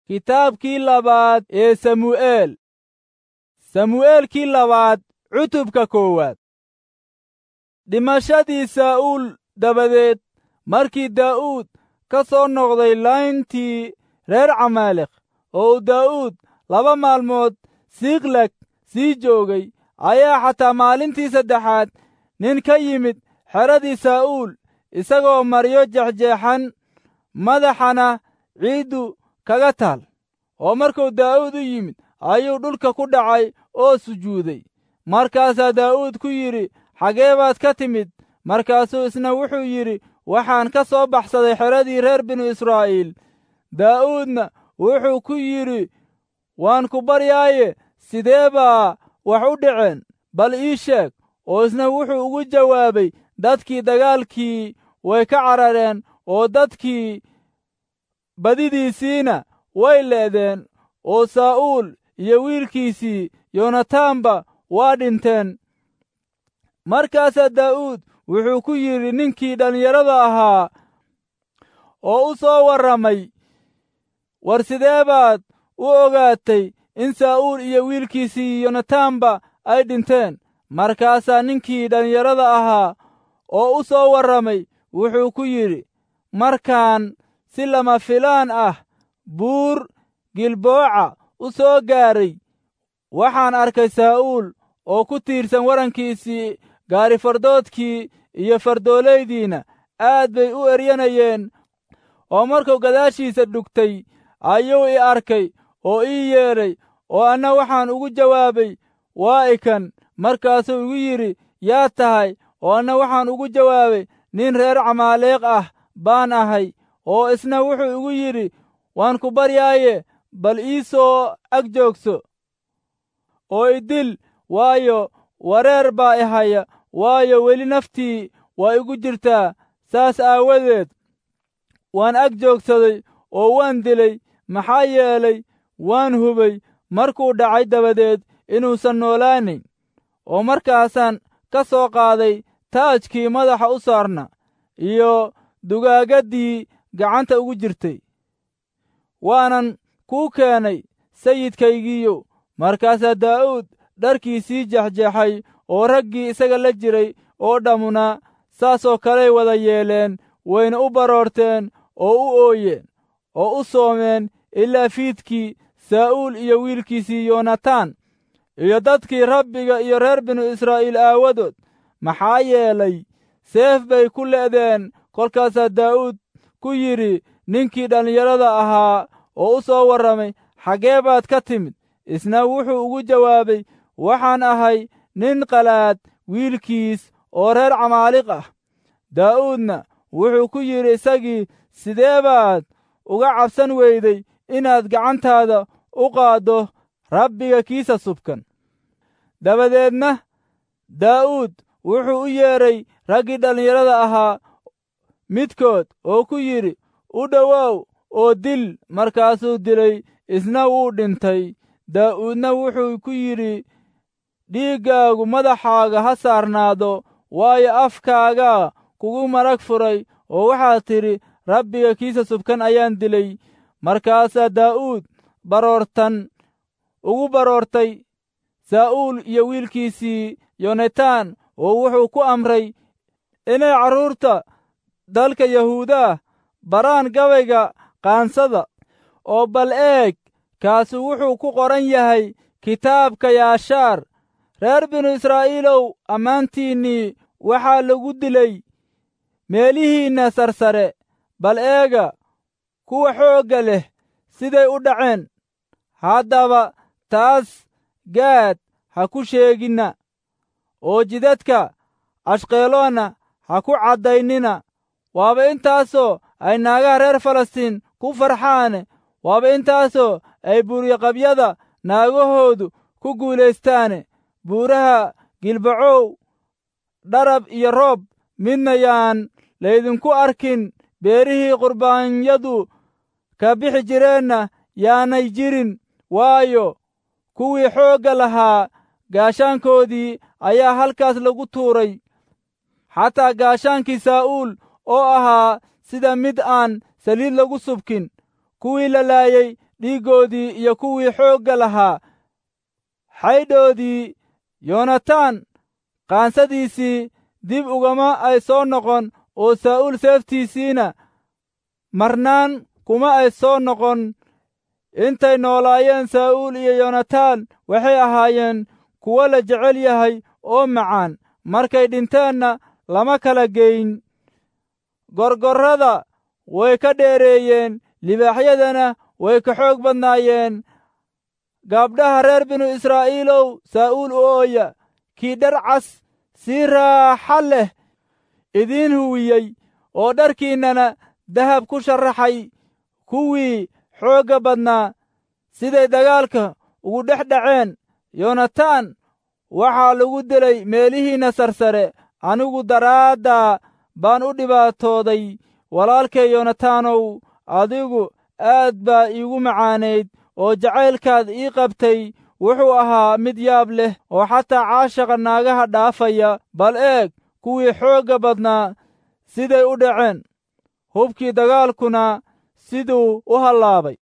kitaabkii labaad ee samu'eel samu'eelkii labaad cutubka koowaad dhimashadii saa'uul dabadeed markii daa'uud ka soo noqday layntii reer camaaleq oo uu daa'uud laba maalmood siiklag sii joogay ayaa xataa maalintii saddexaad nin ka yimid xeradii saa'uul isagoo maryo jexjeexan madaxana ciiddu kaga taal oo markuu daa'uud u yimid ayuu dhulka ku dhacay oo sujuuday markaasaa daa'uud ku yidhi xagee baad ka timid markaasuu isna wuxuu yidhi waxaan ka soo baxsaday xeradii reer binu israa'iil daa'uudna wuxuu ku yidhi waan ku baryaaye sidee baa wax u dhaceen bal ii sheeg oo isna wuxuu ugu jawaabay dadkii dagaalkii way ka carareen oo dadkii badidiisiina way leedeen oo saa'uul iyo wiilkiisii yonataanba waa dhinteen markaasaa daa'uud wuxuu ku yidhi ninkii dhallinyarada ahaa oo u soo warramay war sidee baad u ogaatay in saa'uul iyo wiilkiisii yonataanba ay dhinteen markaasaa ninkii dhallinyarada ahaa oo u soo warramay wuxuu ku yidhi markaan si lama filaan ah buur gilbooca u soo gaaray waxaan arkay saa'uul oo ku tiirsan warankiisii gaarifardoodkii iyo fardoolaydiina aad bay u eryanayeen oo markuu gadaashiisa dhugtay ayuu i arkay oo ii yeedhay oo anna waxaan ugu jawaabay waa ikan markaasuu igu yidhi yaa tahay oo anna waxaan ugu jawaabay nin reer camaaleeq ah baan ahay oo isna wuxuu igu yidhi waan ku baryaaye bal ii soo ag joogso oo idil waayo wareer baa i haya waayo weli naftii waa igu jirtaa saas aawadeed waan ag joogsaday oo waan dilay maxaa yeelay waan hubay markuu dhacay dabadeed inuusan noolaanayn oo markaasaan ka soo qaaday taajkii madaxa u saarna iyo dugaagaddii gacanta ugu jirtay waanan kuu keenay sayidkaygiiyo markaasaa daa'uud dharkiisii jexjeexay oo raggii isaga la jiray oo dhammuna saasoo kaley wada yeeleen wayna u baroorteen oo u ooyeen oo u soomeen ilaa fiidkii saa'uul iyo wiilkiisii yoonataan iyo dadkii rabbiga iyo reer binu israa'iil aawadood maxaa yeelay seef bay ku le'deen kolkaasaa daa'uud ku yidhi ninkii dhallinyarada ahaa oo u soo warramay xaggee baad ka timid isna wuxuu ugu jawaabay waxaan ahay nin qalaad wiilkiis oo reer camaaliq ah daa'uudna wuxuu ku yidhi isagii sidee baad uga cabsan weyday inaad gacantaada u qaaddo rabbiga kiisa subkan dabadeedna daa'uud wuxuu u yeedhay raggii dhallinyarada ahaa midkood oo ku yidhi u dhowow oo dil markaasuu dilay isna wuu dhintay daa'uudna wuxuu ku yidhi dhiiggaagu madaxaaga ha saarnaado waayo afkaagaa kugu marag furay oo waxaad tidhi rabbiga kiisa subkan ayaan dilay markaasaa daa'uud baroortan ugu baroortay saa'uul iyo wiilkiisii yonataan oo wuxuu ku amray inay carruurta dalka yahuudaah baraan gabayga qaansada oo bal eeg kaasu wuxuu ku qoran yahay kitaabka yaashaar reer binu israa'iilow ammaantiinnii waxaa lagu dilay meelihiinna sarsare bal eega kuwa xoogga leh siday u dhaceen haddaba taas gaad ha ku sheeginna oo jidadka ashqeloonna ha ku caddaynina waaba intaasoo ay naagaha reer falastiin ku farxaane waaba intaasoo ay buuryoqabyada naagahoodu ku guulaystaane buuraha gilbacow dharab iyo roob midna yaan laydinku arkin beerihii qurbaanyadu ka bixi jireenna yaanay jirin waayo kuwii xoogga lahaa gaashaankoodii ayaa halkaas lagu tuuray xataa gaashaankii saa'uul oo ahaa sida mid aan saliid lagu subkin kuwii la laayey dhiiggoodii iyo kuwii xoogga lahaa xaydhoodii yoonataan qaansadiisii dib ugama ay soo noqon oo saa'uul seeftiisiina marnaan kuma ay soo noqon intay noolaayeen saa'uul iyo yoonataan waxay ahaayeen kuwo la jecel yahay oo macaan markay dhinteenna lama kala geyn gorgorrada way ka dheereeyeen libaaxyadana way ka xoog badnaayeen gaabdhaha reer binu israa'iilow saa'uul u ooya kii dhar cas si raaxa leh idiin huwiyey oo dharkiinnana dahab ku sharaxay kuwii xoogga badnaa siday dagaalka ugu dhex dhaceen yoonataan waxaa lagu dilay meelihiinna sarsare anigu daraaddaa baan u dhibaatooday walaalkay yoonataanow adigu aad baa iigu macaanayd oo jacaylkaad ii qabtay wuxuu ahaa mid yaab leh oo xataa caashaqa naagaha dhaafaya bal eeg kuwii xoogga badnaa siday u dhaceen hubkii dagaalkuna siduu u hallaabay